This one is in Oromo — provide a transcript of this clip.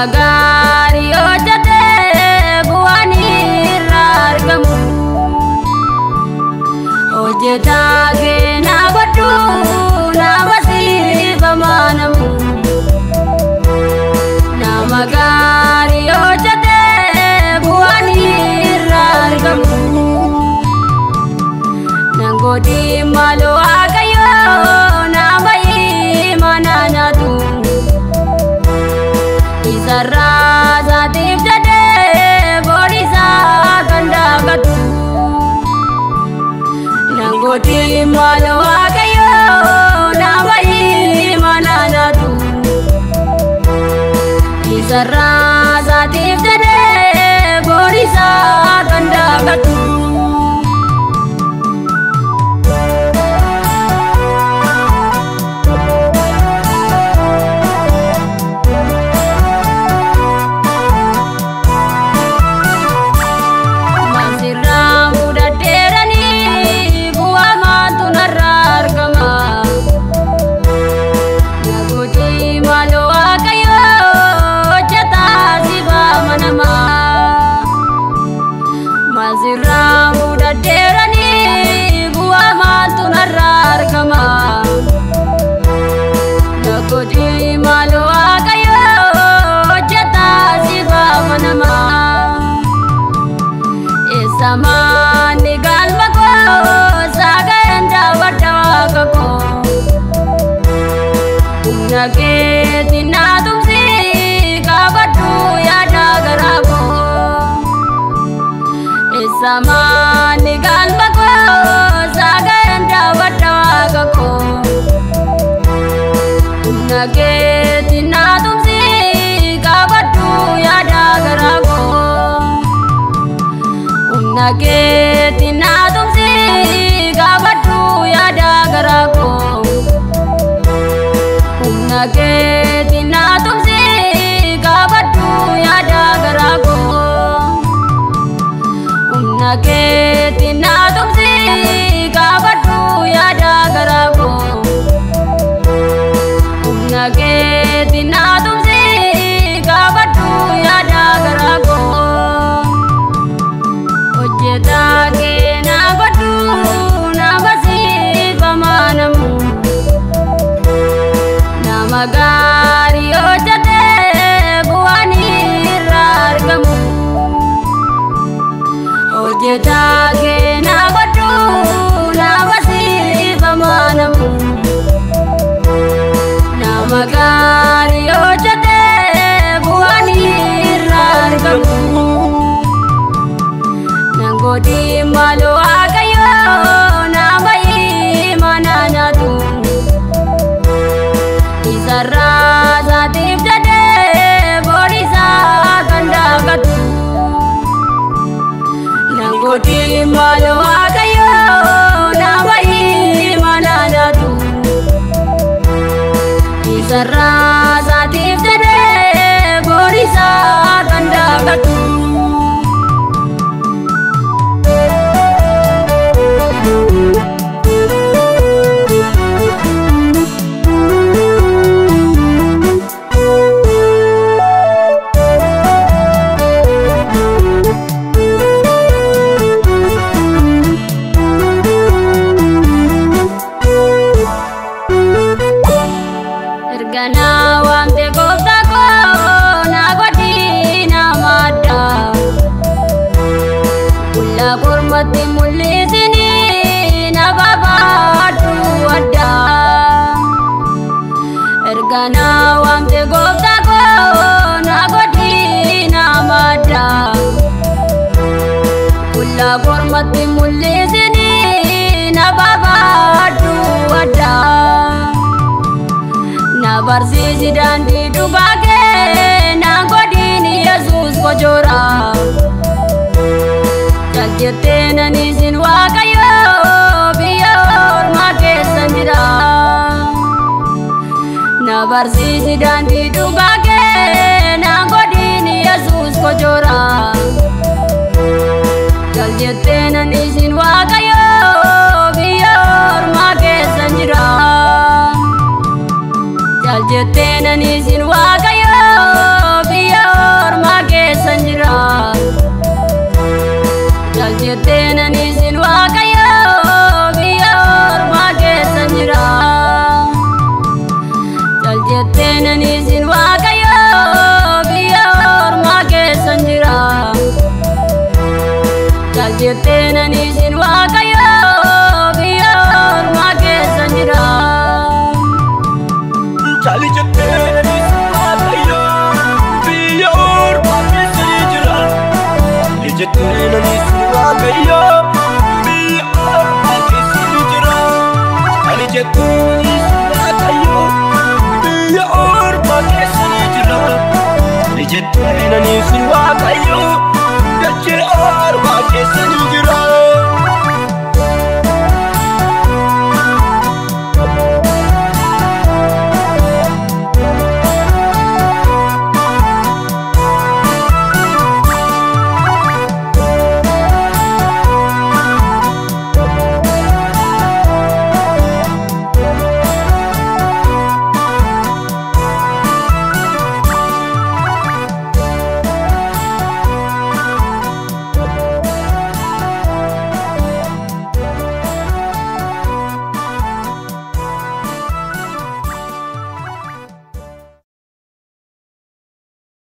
gaarii hojjetee bu'aan irraa argamu hojjetaa keenyaa godhu nama siifamaa namu nama gaarii hojjetee bu'aan irraa argamu nangooti maaloo waaqayyoo nama imanaa nyaatu. Isarraa saatiif jedhee boorisaa kan daakatu. Nangooti maal waaqayyoo nama imanaa nyaatu. Isarraa saatiif jedhee boorisaa kan daakatu. Masirraa mudadheeranii bu'aa maatu narraa argama. Nagooti maaloo waaqayyoo hojjetaa siifaa manama. Masirraa mudadheeranii bu'aa maatu narraa argama. Nagooti maaloo waaqayyoo hojjetaa siifaa manama. Eessamaani galma koo saagaleen daawwadha waaqa koo. Humna keetti naa tumsi qabadhu yaada garaa koo. Eessamaani galma koo saagaleen daawwadha waaqa koo. Humna keetti naa tumsi qabadhu yaada garaa koo. Humna keetti naa tumsi qabadhu yaada garaa koo. Humna keetti naa tumsi qabadhu yaada garaa koo. Humna keetti naa tumsi qabadhu yaada garaa koo. Humna keetti naa tumsi qabadhu yaada garaa koo. Hojjetaa keenyaa godhu nama siifamaa namu. Nama gaarii hojjetee bu'aan irraa argamu. Hojjetaa keenyaa godhu nama siifamaa namu. Nama gaarii hojjetee bu'aan irraa argamu. Nangooti maaloo waaqayyoo nama imanaa nyaatu. Isarraa saatiif jedhee boorisaa kan daakatu. Nangooti maaloo waaqayyoo nama imanaa nyaatu. Isarraa saatiif jedhee boorisaa kan daakatu. Erganaa waamte gooftaa koo na godhi nama addaa. Qullaa kormatti mul'isini na babaadhu addaa. Erganaa waamte gooftaa koo na godhi nama addaa. Qullaa kormatti mul'isini na babaadhu addaa. Na barsiisi daandii dhugaa kee na godhiin Yesuus kojoora. Jal jettee nan isin waaqayyoo biyya ormaa keessa jira. Na barsiisi daandii dhugaa kee na godhiin Yesuus kojoora. Jal jettee nan isin waaqayyoo biyya ormaa keessa jira. Jal jettee nan isin waaqayyoo biyya waaqayyo biyya ormaa keessa ni jira ani jettuunis waaqayyo biyya ormaa keessa ni jira ani jettuun anis waaqayyo dachee ormaa keessa ni jira